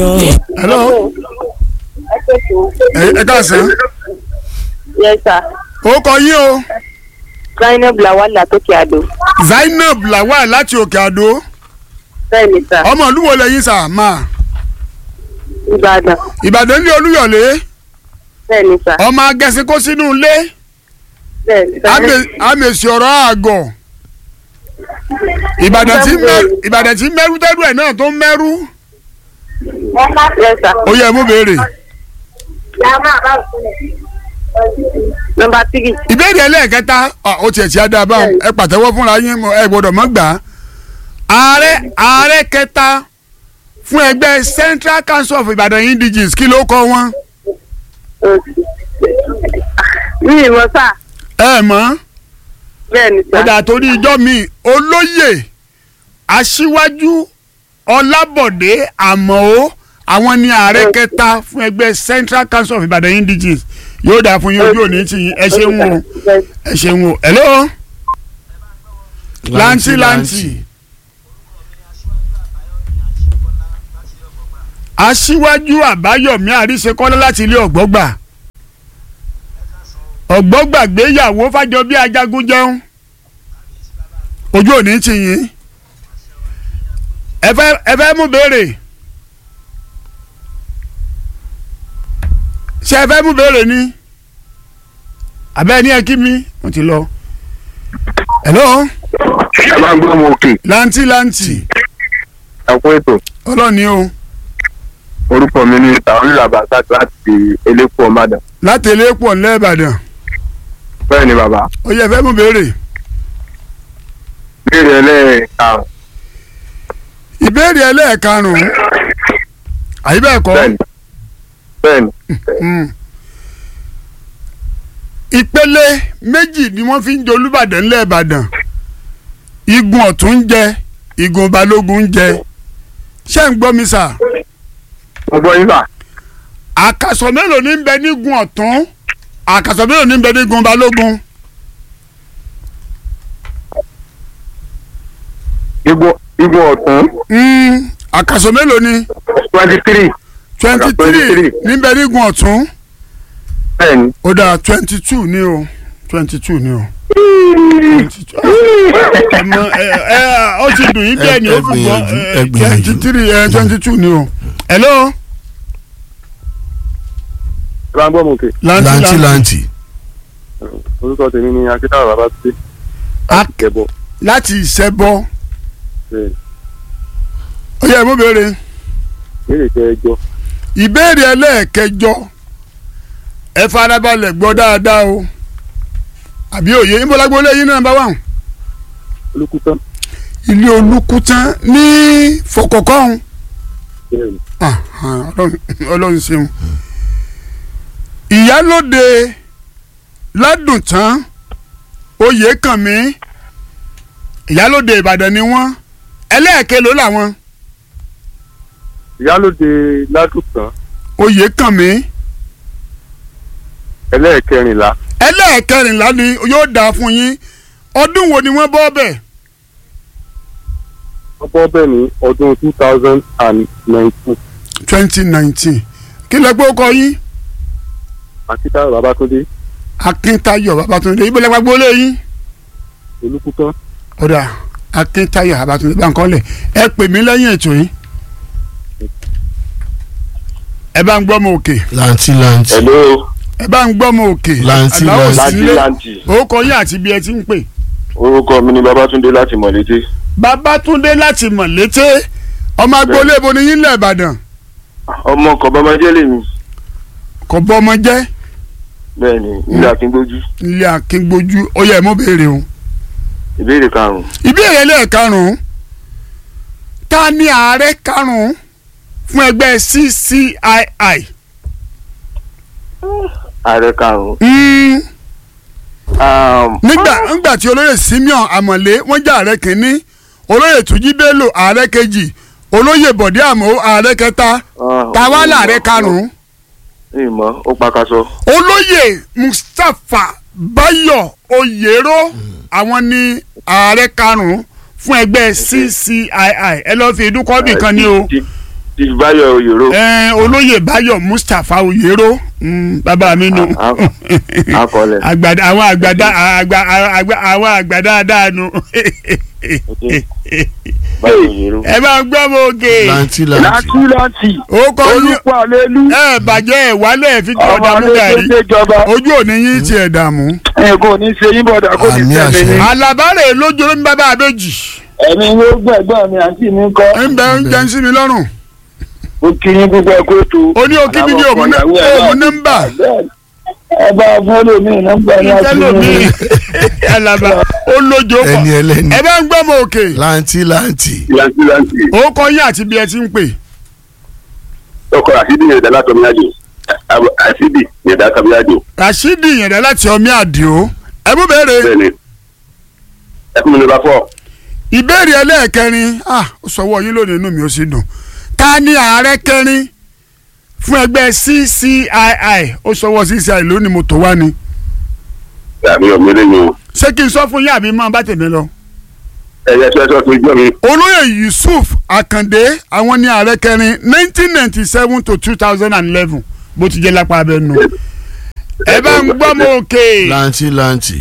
hello ẹ ẹ káàsán yes sir ó kọ yín o zainab lawal látòkè àdó zainab lawal láti òkè àdó bẹ́ẹ̀ ni sir ọmọ olúwo lẹ́yìn sà máa ìbàdàn ìbàdàn ní olúyọ̀lé bẹ́ẹ̀ ni sir ọmọ agẹ́sìn kó sínú ilé bẹ́ẹ̀ ni sir àmì- àmèsì ọ̀rọ̀ àgọ̀ ìbàdàn tí mẹ́rù ìbàdàn tí mẹ́rù tẹ́rù ẹ̀ náà tó ń mẹ́rù yes sir ó yẹ mú béèrè number three ìbéèrè ẹlẹ́ẹ̀kẹta ọ, ó tiẹ̀ tí a dáa báwọn ẹ pàtẹ́wọ́ fúnra yín mo- ẹ gbọ́dọ̀ mọ́ gbà á ààrẹ ààrẹ kẹta fún ẹgbẹ́ Central Council of Ibadan Indigenes kí ló kọ wọn mi ì mọ̀ sir ẹ mọ̀ bẹ́ẹ̀ ni sir ọ̀dà torí ijọ́ mi olóyè aṣíwájú ọlábọ̀dé àmọ́ àwọn ni ààrẹ kẹta fún ẹgbẹ́ Central Council of Ibadan Indigenes yóò dáa fún yín ojú òní tì yín ẹ ṣeun o ẹ ṣeun o hello lanti lanti aṣíwájú àbáyọ̀mí àríṣekọ́lá láti ilé ọ̀gbọ́gbà ọ̀gbọ́gbà gbéyàwó fàjọbí ajagun jẹun ojú òní tì yín ẹ fẹ́ ẹ fẹ́ mú béèrè ṣé ẹ fẹ́ mú béèrè ni àbẹ́ ní ẹ kí mi mo ti lọ hello ẹ máa ń gbọ́ ọmọ òkè lanti lanti ẹ̀kú ètò ọlọ́ni o orúkọ mi ní tàwọn làbàtà láti elépo ọmọdà láti eléèpọ̀ ńlẹ́ ìbàdàn bẹ́ẹ̀ ni bàbá ó yẹ fẹ́ mú béèrè béèrè ẹlẹ́ẹ̀karùn ìbéèrè ẹlẹ́ẹ̀karùn-ún àyíbẹ̀ẹ̀kọ́ bẹ́ẹ̀ ni bẹ́ẹ̀ ni Mm. ìpele méjì ni wọ́n fi ń jẹ olúbàdàn ńlẹ̀ ìbàdàn igun ọ̀tún ń jẹ igun balógun ń jẹ ṣé ń gbọ́ mi sà mo gbọ́ yín sà àkàsọ̀ mélòó ní ń bẹ nígun ọ̀tún àkàsọ̀ mélòó ní ń bẹ nígun balógun igun igun ọ̀tún Mm, àkàsọ̀ mélòó ni twenty three twenty three 23. ní ń bẹ nígun ọ̀tún bẹ́ẹ̀ ni ó dáa twenty two ní o twenty two ní o. ẹmọ ẹ ẹ ọ ti dùn yín bẹ́ẹ̀ ni ó fi gbọ́ ẹ gbìyànjú, twenty three ẹ twenty two ni o. hello. ẹ máa ń gbọ́ ọmọ òkè lanti lanti orúkọ tèmi ni akíntàwọ̀ bàbá tó dé Ak- kẹbọ láti ìṣẹ́bọ bẹ́ẹ̀ ó yẹ mú béèrè béèrè kẹjọ ìbéèrè ẹlẹ́ẹ̀kẹjọ ẹ farabalẹ̀ gbọ́ dáadáa o àbí òye ìbọ̀lágbó lẹ́yìn náà bá wà olùkútàn ilé olùkútán ní fọkọ̀kọ́hún bẹ́ẹ̀ ni Ah, ah, Ọlọ́run Ọlọ́run ṣeun ìyálóde ládùntán oyèkànmí ìyálóde ìbàdàn ni wọ́n ẹlẹ́ẹ̀kẹ́ ló làwọn ìyálòde ládùtàn oyèkànmí ẹlẹ́ẹ̀kẹrìnlá ẹlẹ́ẹ̀kẹrìnlá ni yóò dáa fún yín ọdún wo ni wọ́n bọ́ bẹ̀ wọ́n bọ́ bẹ́ẹ̀ ní ọdún two thousand and nineteen twenty nineteen kí lẹ pé ó kọ yín akíntàwọ̀ bàbá tó dé akíntayọ̀ babatunde ibo lẹ gbàgbọ́ lé yín olùkútàn ọ̀dà akíntayọ̀ babatunde báńkọ́lẹ̀ ẹ pè mí lẹ́yìn ètò yìí ẹ bá ń gbọ́ mọ òkè lanti lanti hello ẹ bá ń gbọ́ mọ òkè Lanti, Àlàó lanti. sílé lanti orúkọ yín àti ibi ẹ ti ń pè orúkọ mi ni babatunde láti mọ̀lété babatunde láti mọ̀lété ọmọ agboolé ibo ni yín lẹ̀ ìbàdàn ọmọ kọ̀bọ́mọjẹ́ lèmi kò bọ́ ọmọ jẹ́ bẹ́ẹ̀ ni ilé akíngbójú ilé akíngbójú ó yẹ mọ́ béèrè o ìbéèrè karùn-ún ìbéèrè lẹ́ẹ̀karùn-ún ta ni ààrẹ karùn-ún fún ẹgbẹ́ CCII ààrẹ karùn-ún Mm, um, nígbà nígbà tí olóyè Simeon Amọ̀lé wọ́n jẹ́ ààrẹ kìíní olóyè Túnjí Bello ààrẹ kejì olóyè Bọ̀dé Àmọ́ ààrẹ kẹta ah, tàwa ìmọ̀, làárẹ karùn-ún ìmọ̀ ó pakasọ olóyè Mustapha Bayo Oyèrò àwọn ni ààrẹ karùn-ún fún ẹgbẹ́ CCII ẹ lọ́ọ́ fi ìdúkọ́bì kan ní o ìbáyọ̀ òyòrò ẹ olóyè báyọ̀ mustapha oyèrò mm, bàbá mi nù Ah, ah, akọọlẹ̀. àgbàdo àwọn àgbàdo àgbà àgbà àwọn àgbàdo àdánu báyọ̀ òyòrò. ẹ bá ń gbọ́ mọ òkè lanti lanti láti láti ó kọ́ yín olùkọ́ àlélú ẹ bàjẹ́ ẹ̀ wálẹ̀ fi kí ọmọ ọ̀dà mú gàrí alẹ́gbẹ́ jọba ojú òní yín tiẹ̀ dààmú. ẹ̀kọ́ ò ní ṣe yín bọ̀dà kó ní Àmì tẹ̀lé àṣẹ. ní. alábàárẹ̀ lójó ló ń bá bá a méjì ẹ̀mí yóò gbẹ̀gbọ́n mi àǹtí mi kọ́ ń bẹ ń jẹ́ ń sí mi lọ́rùn ó kí yín púpọ̀ kó tó. ó ní òkè mi ní òmù nọ́mbà ẹ bá fọ́lọ́ mi nọ́mbà ní àti tẹ́lómi mi. alaba ó lójó pọ̀ ẹni ẹlẹni ẹ bá ń gbọ́ mọ òkè lanti lanti láti láti ó kọ́ yín àti bí ẹ ti ń pè ọkọ̀ àṣídì yẹn dá látọ̀ mi àjò àṣídì yẹn dá tàbí àjò rashidi yẹ̀dá láti ọmí àdìo ẹ mú béèrè bẹ́ẹ̀ ni ẹ fún mi ní bá fọ́ ìbéèrè ẹlẹ́ẹ̀kẹrin ah ó sọwọ́ yín lónìí inú mi ó sì dùn ta ni ààrẹ kẹrin fún ẹgbẹ́ ccii ó sọwọ́ ccii lónìí mo tó wá ni àmì ọ̀mẹ́lẹ́ yẹn o ṣé kí n sọ fún yín àbí máa bá tèmi lọ. ẹ̀yẹ sọ́sọ́ tó jọ́ mi olóyè yusuf akande àwọn ní ààrẹ kẹrin nineteen ninety seven to two thousand and eleven bó ti jẹ́ lápá abẹ́ nù. ẹ bá ń gbọ́ mọ òkè lanti lanti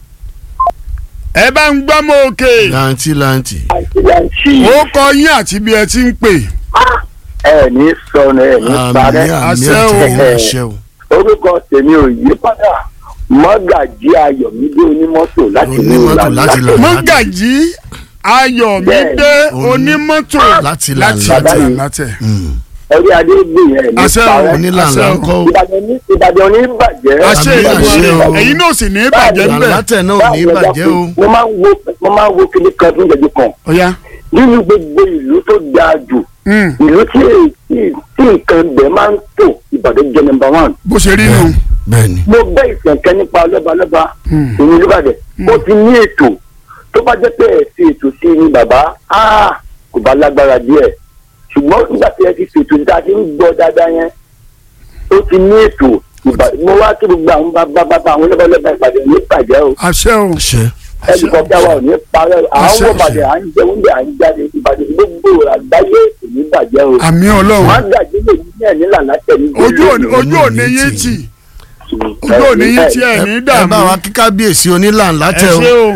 ẹ bá ń gbọ́ mọ òkè lanti lanti ó kọ yín àti bí ẹ ti ń pè ẹ ní sọnù ẹ ní àmì parẹ́ àmì àṣẹ o. àtẹyìn àṣẹ o orúkọ tèmi ò yí padà mọ́gàjí ayọ̀mídé onímọ́tò láti ní Onímọ́tò ìlànà láti là- mọ́gàjí ayọ̀mídé Oní- onímọ́tò láti là láti látẹ̀. là látẹ̀. Mm. ẹ̀rí adégbè yẹn ní àṣẹ o parẹ́ onílànà àṣẹ o. ńkọ́ o ìbàdàn ní ìbàdàn ní bàjẹ́ àṣẹ Àmì àṣẹ ìdúró o. ẹ̀yin náà sì ní bàjẹ́ là ńbẹ̀. látẹ̀ náà ò ní bàjẹ́ o mo máa ń wo mo máa ń wo kíní kan fún ìjẹ́jú kan ọ̀ya nínú gbogbo ìlú tó dáa jù mm, ìlú tí tí- tí nǹkan bẹ̀ máa ń tò ìbàdàn jẹ́ nọ́mbà one bó ṣe rí nù. bẹ́ẹ̀ni mo gbọ́ ìsẹ̀nkẹ́ nípa lọ́balọ́ba Mm. èmi olùbàdàn ó ti ní ètò tó bá jẹ́ pé ẹ̀ fi ètò sí ni bàbá áà, kò bá lágbára díẹ̀ ṣùgbọ́n nígbà tí ẹ ti fètò níta ti ń gbọ́ dáadáa yẹn ó ti ní ètò Ìbà- mo wá kí gbogbo àwọn bàbá bàbá àwọn lọ́balọ́ba ìbàdàn ní ìbàjẹ́ o àṣẹ o àṣẹ ẹnì kan tí a wà ò ní parẹ́ à ń Àṣẹ, wọ ìbàdàn à ń jẹ oúnjẹ à ń jáde ìbàdàn gbogbo àgbáyé kò ní bàjẹ́ o àmì wọ́n á ọlọ́run gbàgbé lè ní ẹ̀ nílà látẹ̀ ní ojú òní ojú òní yín tì ojú òní yín tì ẹ̀ ní ẹ dààmú. bá wa kí kábíyèsí onílà ẹ látẹ̀ o ṣé o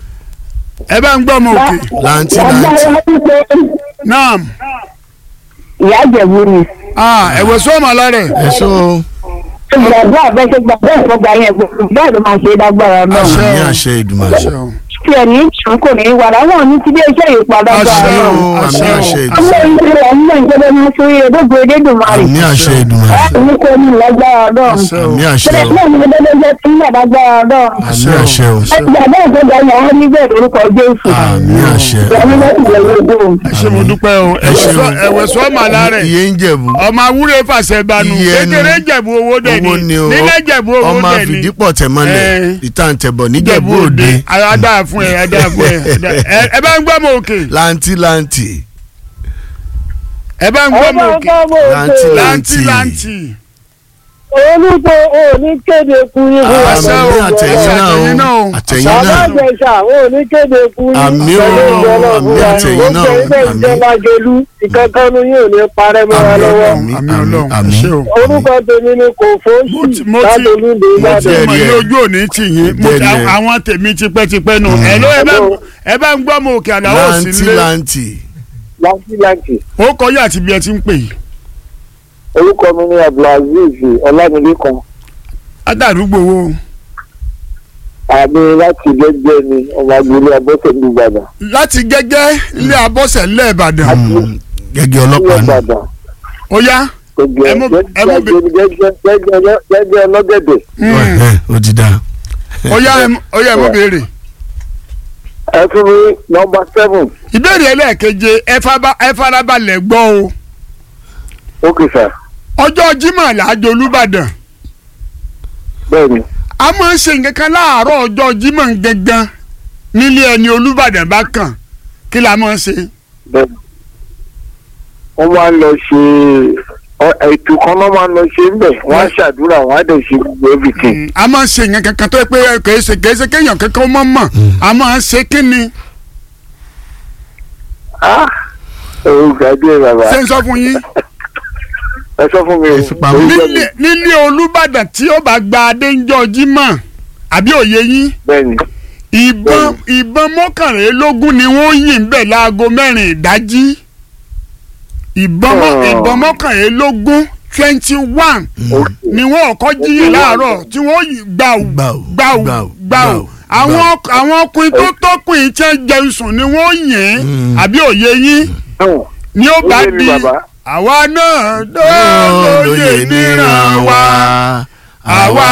ẹ bá ń gbọ́ mọ òkè lanti lanti naam ìyá ìjẹ̀bú ni ah ẹ̀wẹ̀ sọ́ọ̀mù alárẹ̀ ẹ ṣó o gbàgbọ́ àbẹ́sẹ̀ gbàgbọ́ ìfọ̀gbà yẹn gbogbo bẹ́ẹ̀ ló máa ṣe é lágbára náà Àṣẹ. àmì àṣẹ ìdùmarè àṣẹ o tí ẹ̀ ní ìtàn kò ní í wà láwọn ní ti bí iṣẹ́ yìí padà gbà Àṣẹ náà. o. àmì àṣẹ o. àṣẹ ọmọ ìdùmarè ìṣẹ̀lẹ̀ ọmọ ìṣẹ̀lẹ̀ máa ṣe orí ẹ̀dógún edédùnmarè àmì àṣẹ ìdùmarè ní kò ní lágbára náà. àṣẹ o àmì àṣẹ bẹ́ẹ̀ o náà ni ẹgbẹ́ tí ń lágbára náà. àmì àṣẹ o ẹgbẹ́ àbẹ́ ìjọba yẹn wọ́n níbẹ̀ lórúkọ Jésù. àmì àṣẹ ìyàwó láti lè lóògùn. ẹ ṣé mo dúpẹ́ o ẹ ṣé o. ẹ̀wẹ̀ sọ́ọ̀mù alárẹ̀ iye ń jẹ̀bù ọmọ awúrẹ́ fàṣẹ banu Iye ni. kékeré jẹ̀bú owó dẹ̀ owó ni ni o nílẹ̀ jẹ̀bú owó ọmọ dẹ̀ ni àfìdípọ̀ tẹ̀mọ́lẹ̀ Eh. ìtàǹtẹ̀bọ̀ jẹ̀bú níjẹ̀bú òde òde adá fún ẹ adá fún ẹ ẹ- ẹ bá ń gbọ́ mọ òkè lanti lanti ẹ bá ń gbọ́ mọ òkè lanti láǹtì lanti láǹtì olùkọ́ òní kéde kú ní fún wa. Àṣẹ o. àmì àtẹ̀yìn Àṣẹ náà àtẹ̀yìn náà o. o àtẹ̀yìn bàbá náà àjẹsà òní kéde kú ní Àmì o, pẹ̀lú ìjọ náà àmì fún wa. àtẹ̀yìn náà o, ó jẹ́ àmì. ìjọba jolú ìkankanú yóò ní parẹ́ mọ́ wa àmì lọ́wọ́. ọlọ́run àmì ọlọ́run ẹ àmì. ṣé o. orúkọ tèmi ni kò mo ti fóòsì mo ti látolúndé mo ti ìbàdàn. mọ jẹ́rìí ilé ẹ̀. ojú òní tì yín mo ti jẹ́rìí ẹ̀. àwọn tèmi tipẹ́tipẹ́ nù ẹ ló ẹ bá ẹ bá ń gbọ́ mọ òkè àdáwọ̀ sí lanti nílé lanti láti láti ó kọ́ yà àti bí ẹ ti ń pè yìí orúkọ mi ni abdulaziz ọlámilékan adàrúgbò wo àmì láti gẹ́gẹ́ ni ọmọ agboolé abọ́sẹ̀ ní ìbàdàn. láti gẹ́gẹ́ ilé abọ́sẹ̀ ńlẹ̀ ìbàdàn Mm, gẹ́gẹ́ ní ọlọ́pàá ni ìbàdàn ó yá gẹ́gẹ́ Ẹ mú- ẹ mú bi- gẹ́gẹ́ gẹ́gẹ́ gẹ́gẹ́ ọlọ́gẹ̀dẹ̀. Mm. Ẹ̀hẹ́, ó ti dáa ó yá ẹ mú- ó yá ẹ mú béèrè ẹ fún mi nọmba seven ìbéèrè ẹlẹ́ẹ̀keje ẹ faba- ẹ farabalẹ̀ gbọ́ o ókè sà ọjọ́ Jímọ̀ làájọ Olúbàdàn bẹ́ẹ̀ ni a máa ń ṣe nǹkan kan láàárọ̀ ọjọ́ Jímọ̀ gangan nílé ẹni Olúbàdàn bá kàn kí la máa ń ṣe bẹ́ẹ̀ ni. wọ́n máa ń lọ ṣe ọ- ètò kan náà máa ń lọ ṣe ń bẹ̀ wọ́n á ṣàdúrà wọ́n á dẹ̀ ṣe gbogbo everything. Mm, a máa ń ṣe nǹkan kankan tó yẹ pé kìí ṣe kìí ṣe kéèyàn kankan mọ̀ mọ̀ a máa ń ṣe kí ni Ah, orúkọ adé bàbá ṣé n sọ fún yín ẹ sọ fún mi o. Ìfipamọ́. Orúkọ mi. nílé nílé olùbàdàn tí ó bá gba adéńjọ jímọ̀ àbí òye yín bẹ́ẹ̀ni ìbọn ìbọn mọ́kànlélógún ni wọ́n yìn bẹ́ẹ̀ láago mẹ́rin ìdájí ìbọn mọ́- Oh. ìbọn mọ́kànlélógún twenty one ni wọ́n kọ́ jíyìn láàárọ̀ tí wọ́n yìn gbàù Gbàù, gbàù gbàù, gbàù gbàù, àwọn gbàù. ọk- àwọn ọkùnrin tó tọkùnrin tí wọ́n jẹun sùn ni wọ́n yìn Mm. àbí òye yín náà ni ó bá Ó yé mi, di bàbá. àwa náà lóye níran wa àwa